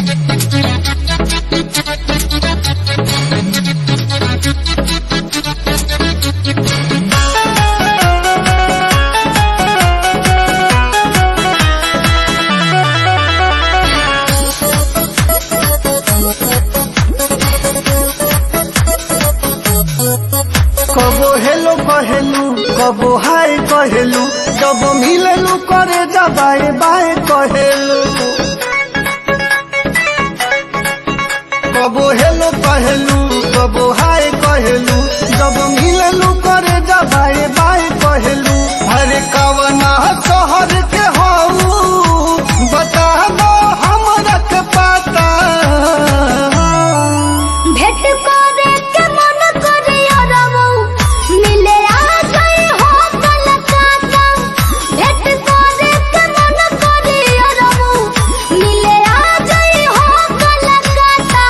कबो हेलो कहेलू कबो हाय कहेलू जब मिलेलू करे दबाए बाए कहेलू कबो हेलो कहेलू कबो हाय कहेलू जब मिलेलू करे दबाए बाए कहेलू हरे कवना शहर के हऊ बता दो हमरा के पता भेट करे के मन करे अरबो मिले आ गई हो कलकत्ता भेट करे के मन करे अरबो मिले आ गई हो कलकत्ता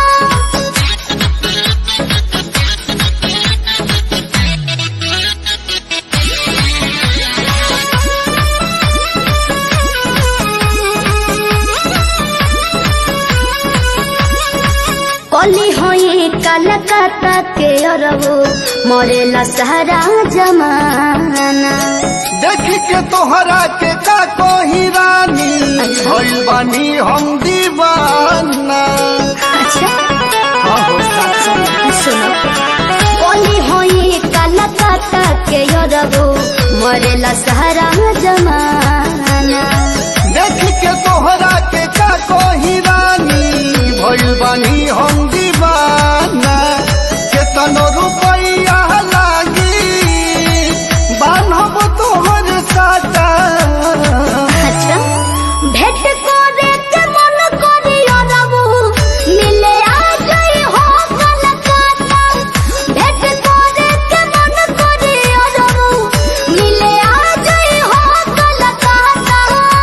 कली होई कलकत्ता के अरबो मरेला सारा जमाना देख के तोहरा के का कोही रानी भइल बानी हम दीवाना अच्छा आहो सासू सुनो कली होई कलकत्ता के अरबो मरेला सारा जमाना देख के तोहरा के का कोही रानी भइल बानी हम दीवाना केतनो रुपैया लागी बान्हब तोहर साटा अच्छा भेट करे के मन करी अरबो मिले आ गई हो कलकत्ता भेट करे के मन करी अरबो मिले आ गई हो कलकत्ता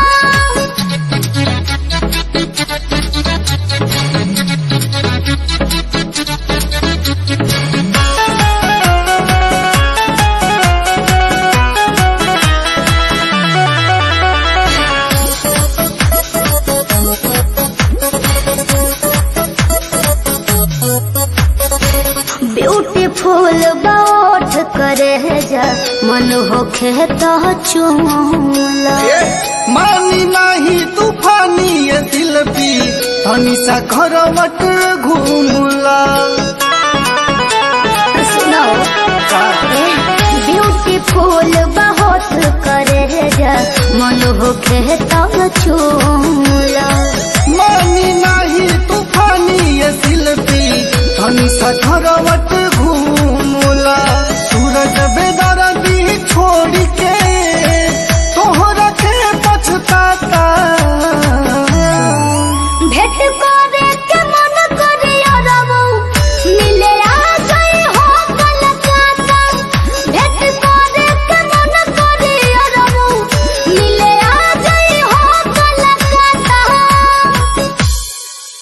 ब्यूटीफुल बात करे जा मन होखे तो चूला ए, मानी नाही तूफानी ये दिल पी तनी सा करवट घूमला सुनो ब्यूटीफुल बहुत करे जा मन होखे तो चूला मानी नाही तूफानी ये दिल पी तनी सा करवट घूमला सूरज बेदर दी छोड़ के तोहरा के पछताता भेट को